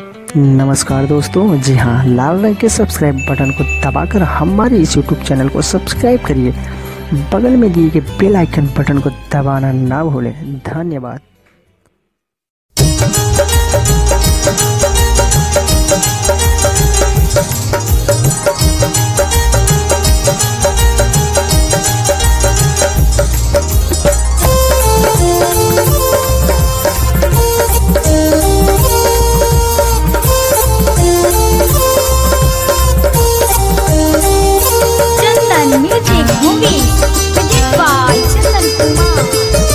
नमस्कार दोस्तों जी हाँ लाल रंग के सब्सक्राइब बटन को दबाकर हमारे इस यूट्यूब चैनल को सब्सक्राइब करिए बगल में दिए गए बेल आइकन बटन को दबाना ना भूलें धन्यवाद Chandan music movie present by Chandan Kumar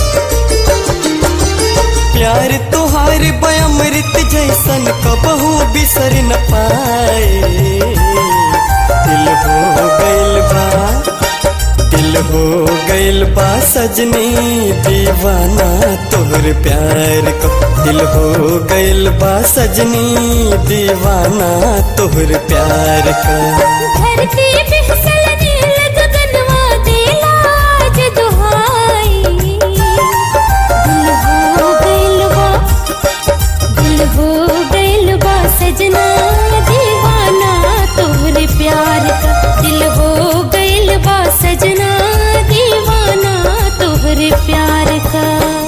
प्यार तोहार बयामृत जैसन कबहू बिसर न पाए दिल हो गइल बा दिल हो गइल बा सजनी दीवाना तोहर प्यार को दिल हो गइल बा सजनी दीवाना तोहर प्यार का धरती पे फिसल नील गगनवा देला आज दुहाई दिल हो गइल बा दिल हो गइल बा सजना दीवाना तोहरे प्यार का दिल हो गइल बा सजना दीवाना तोहरे प्यार का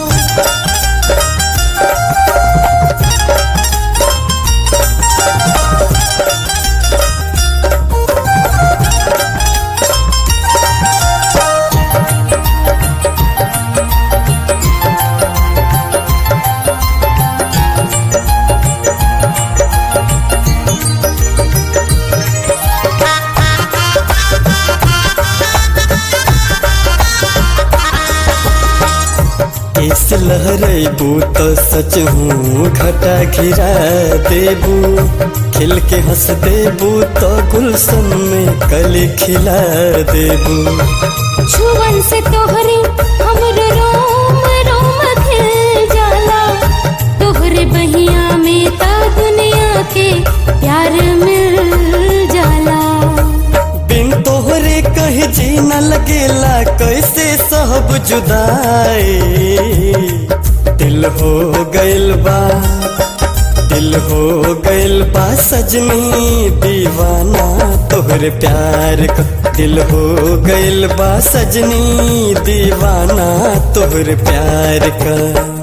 इस लहरेबू तो सच हूँ घटा घिरा देबू खिल के हंस देबू तो गुलशन में कली खिला देबू छुवन से तोहरे हमरो रोम रोम खिल जाला तोहरे बहिया में ता दुनिया के प्यार मिल जाला बिन तोहरे कहीं जी न लगेला कैसे सब जुदाई दिल हो गइल बा दिल हो गइल बा सजनी दीवाना तोहरे प्यार का दिल हो गइल बा सजनी दीवाना तोहरे प्यार का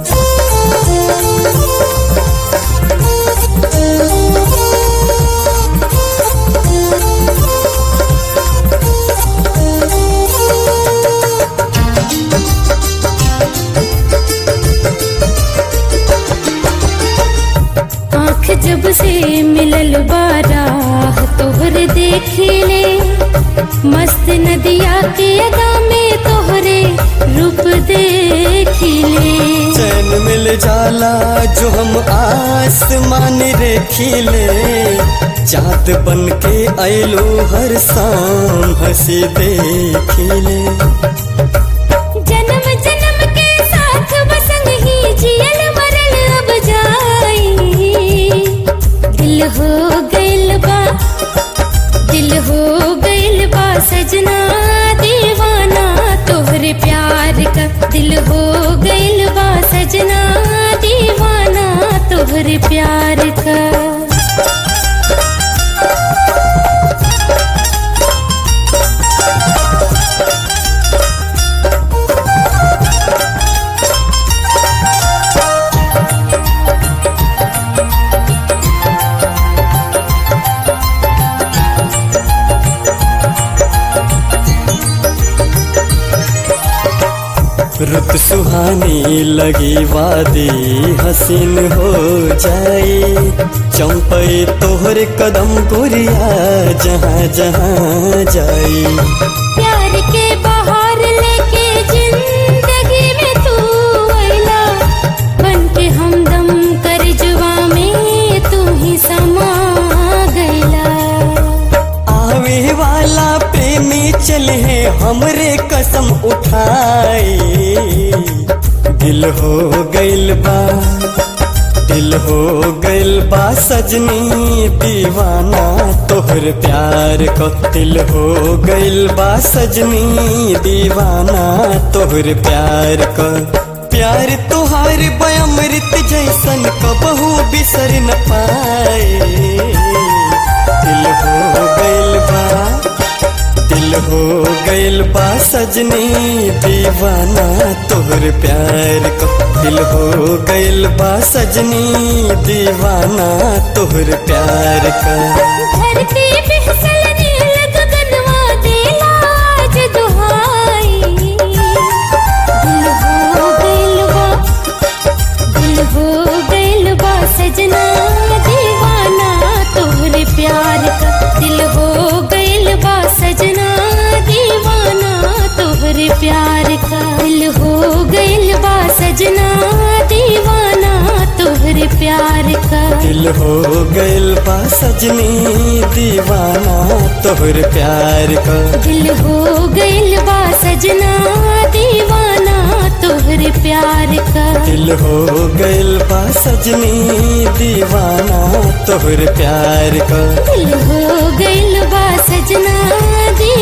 आँख जब से मिलल बारा तोहरे देखिले मस्त नदिया के अदा में तोहरे रूप देखिले चैन मिल जाला जो हम आसमान रेखीले चाँद बन के आयलो हर शाम हंसी देखीले जन्म जन्म के साथ बसंग ही जियल मरल अब जाई दिल हो गइल बा दिल हो गइल बा सजना दीवाना तोहरे प्यार का दिल हो गइल बा सजना दीवाना तोहरे प्यार का रुत सुहानी लगी वादी हसीन हो जाई चंपई तोहर कदम गोरिया जहाँ जहाँ जाई प्यार के बाहर लेके जिंदगी में तू अइला बन के हमदम कर जुआ में तू ही समा गइला आवे वाला प्रेमी चले हमरे कसम उठाए दिल हो गइल बा दिल हो गइल बा सजनी दीवाना तोहर प्यार को दिल हो गइल बा सजनी दीवाना तोहर प्यार को प्यार तुहार बयामृत जैसन कबहू बिसर न पाए दिल हो गइल बा दिल हो गइल बा सजनी दीवाना तोहर प्यार का दिल हो गइल बा सजनी दीवाना तोहर प्यार का धरती पे फिसलने लग गगनवा देला आज दुहाई दिल हो गइल बा दिल हो गइल बा सजना दीवाना तोहरे प्यार का दिल हो गइल बा सजना दीवाना तोहरे प्यार का दिल हो गइल बा सजना दीवाना तोहरे प्यार का दिल हो गइल बा सजनी दीवाना तोहर प्यार का दिल हो गइल बा सजना दीवाना तोहरे प्यार का दिल हो गइल बा सजनी दीवाना तोहर प्यार का दिल हो गइल बा सजना